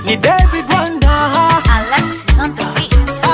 ni David Wanda Alexis on the beat.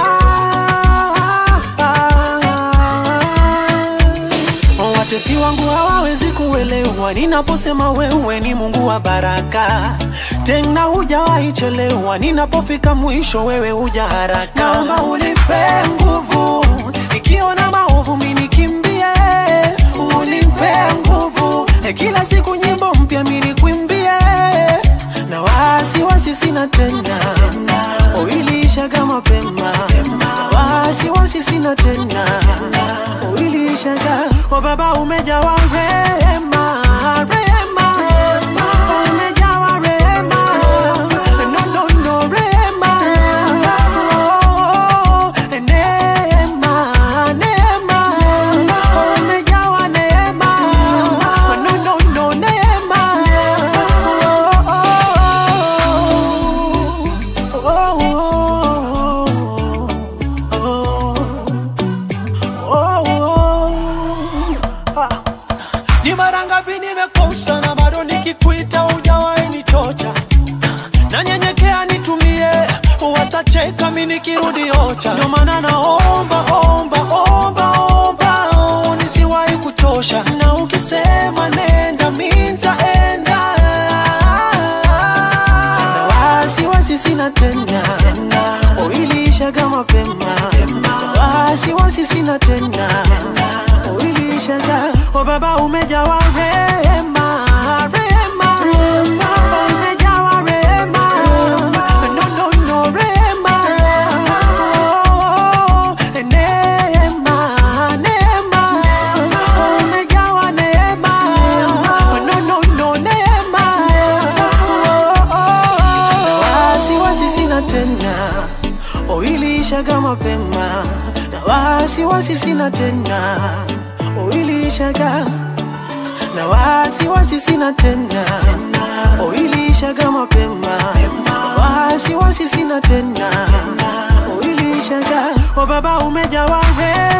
Watesi wangu hawawezi kuelewa ninaposema wewe ni Mungu wa baraka, tena hujawahi chelewa. Ninapofika mwisho, wewe huja haraka. Naomba unipe nguvu, nikiona maovu mimi nikimbie, unipe nguvu, kila siku nyimbo mpya mimi nikwimbie, na wasiwasi sina tena, uiliishaga mapema, wasiwasi sina tena, uiliishaga o Baba, umejawa rehema, rehema, umejawa rehema, no, no, no, rehema, oh, neema, neema, umejawa neema, no, no, no, neema, oh, oh, oh, oh, oh, oh. Ah. Ni mara ngapi nimekosa na bado nikikuita hujawahi nichocha, nanyenyekea nitumie, watacheka mi nikirudi ocha. Ndio maana naomba omba omba omba, oh, nisiwahi kuchosha, na ukisema nenda mi nitaenda, na wasiwasi sina tena, uiliishaga mapema, wasiwasi sina tena, uiliishaga o Baba, umejawa rehema, rehema, umejawa rehema, no, no, no, rehema, oh, neema, neema, umejawa neema, no, no, no, neema, oh, oh, wasiwasi sina tena, uiliishaga mapema, na wasiwasi sina tena, uiliishaga na wasiwasi sina tena, uiliishaga mapema, wasiwasi sina tena, uiliishaga o Baba, umejawa rehema